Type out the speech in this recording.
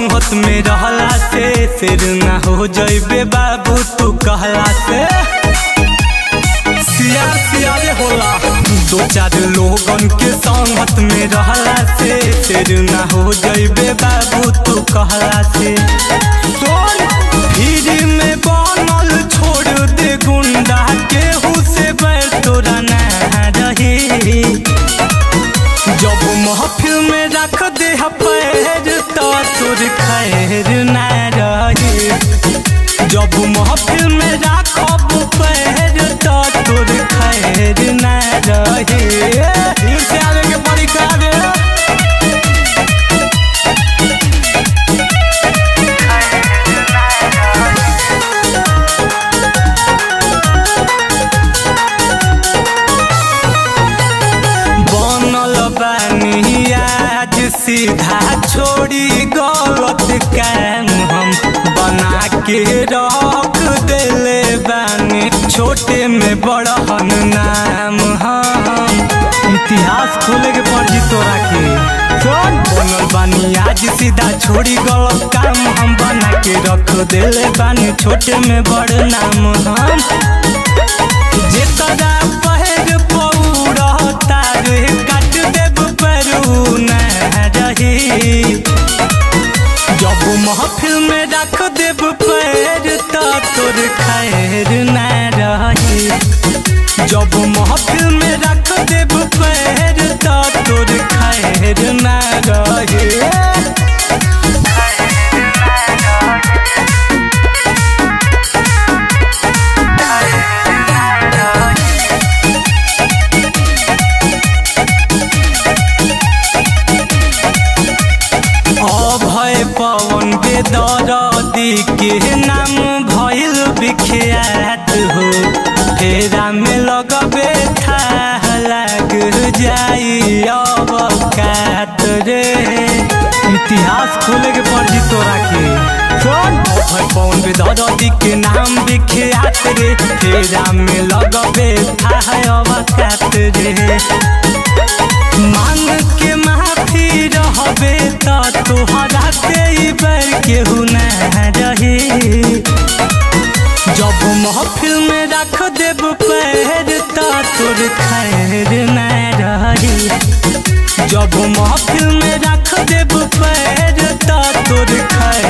संगत में रहला से सिर ना हो जइबे बाबू तू कहला से सिया सिया रे होला दो चार लोगन के संगत में रहला से सिर ना हो जइबे बाबू तू कहला से सोन भीड़ में बनल छोड़ दे गुंडा केहू से बैर तोरा ना रही जब महफिल में रख दे पैर तो तोर खैर ना रही जब महफिल में राखब पैर तो तोर खैर ना रही फिर से आवे के पड़ी का रे बनल बानी आज सीधा छोड़ी गलत काम हम बना के रख देले बानी छोटे में बड़हन नाम हम इतिहास खोले के पड़ी तोरा के कौन बनल बानी आज सीधा छोड़ी गलत काम हम बना के रख देले बानी छोटे में बड़ नाम हम जेतरा पहर पौरता रे काट देब परू न रही जब महफिल में रख देब पैर तो तोर खैर न रही जब महफिल में रख देब पैर तो तोर खैर न रही अभय पवन बेदरदी के नाम भइल विख्यात हो फेरा में लगबे था लग जाई अब कात रे इतिहास खोले के पड़ी तोरा के कौन अभय पवन बेदरदी के नाम विख्यात रे फेरा में लगबे था अब कात रे मांग के माफी रहबे त तोहरा से ई बैर केहू न रही जब महफिल में रख देब पैर त तोर खैर न रही जब महफिल में रख देब पैर त तोर खैर